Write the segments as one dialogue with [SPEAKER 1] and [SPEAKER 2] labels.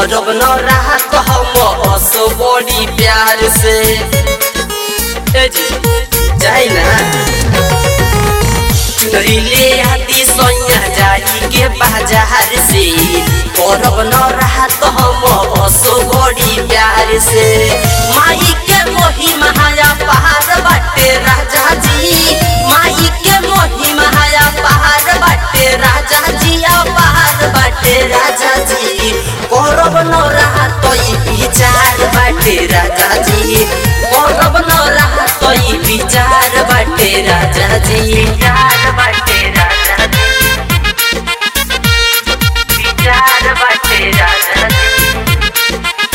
[SPEAKER 1] करब न राहत हम असो बड़ी प्यार से ए जी जाई ना चुनरी ले आती सोया जाई के बाजार से करब न राहत हम असो बड़ी प्यार से माई के मोही महाया पहाड़ बाटे राजा जी माई के मोही महाया पहाड़ बाटे राजा जी आ पहाड़ बाटे राजा जी करब न राहत ई विचार बाटे राजा जी करब न राहत ई विचार बाटे राजा जी विचार बाटे राजा जी विचार बाटे राजा जी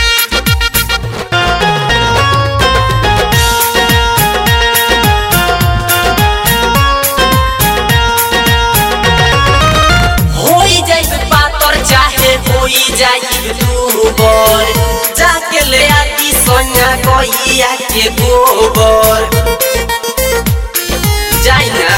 [SPEAKER 1] होई जाई पातर चाहे होई जाई दूबर जाके ले आती सोना गैया के गोबर जाई ना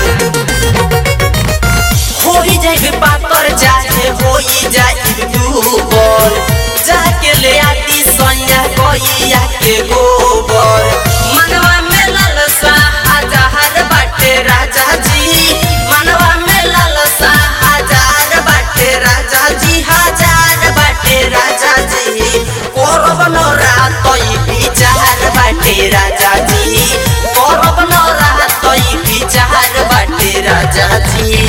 [SPEAKER 1] होई जाई पातर चाहे होई जाई दूबर जाके ले आती सोना गैया के गोबर मनवा में लालसा हजार बाटे राजा जी मनवा में लालसा हजार बाटे राजा जी हजार बाटे राजा जी करब न रात ई विचार बाटे राजा जी करब न रात ई विचार बाटे राजा जी